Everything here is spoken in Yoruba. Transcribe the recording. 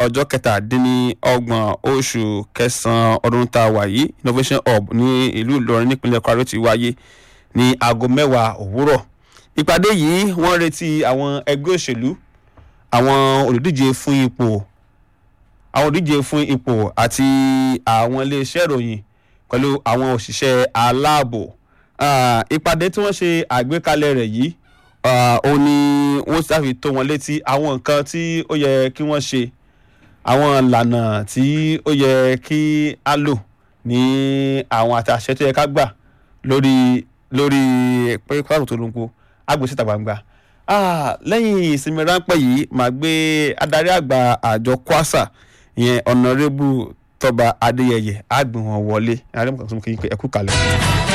ọjọ́ kẹtàdínlọ́gbọ̀n oṣù kẹsàn-án ọdún tá a wà yìí innovation hub ní ìlú ìlọrin nípínlẹ̀ kwara ti wáyé ní aago mẹ́wàá òwúrọ̀ ìpàdé yìí wọ́n retí àwọn ẹgbẹ́ òṣèlú àwọn olùdíje fún ipò àwọn olùdíje fún ipò àti àwọn iléeṣẹ́ ìròyìn pẹ̀lú àwọn òṣìṣẹ́ aláàbò ìpàdé tí wọ́n ṣe àgbékalẹ̀ rẹ̀ yìí ó ní wọ́n ṣàfi tó wọn létí àwọn nǹkan tí ó yẹ kí wọ́n ṣe àwọn ìlànà tí ó yẹ kí á lò ní àwọn àtàṣe tó yẹ ká gbà lórí lórí pé pàrọ̀ tó lóńgbò agbèsíta gbangba lẹ́yìn ìsinmi ráńpẹ́ yìí màá gbé adarí àgbà àjọ kwasa ìyẹn ọ̀nàrẹ́bù tọba adéyẹyẹ àgbìwọ̀n wọlé àrẹ́mọ̀kan tó mú kí n pé ẹkú kalẹ̀.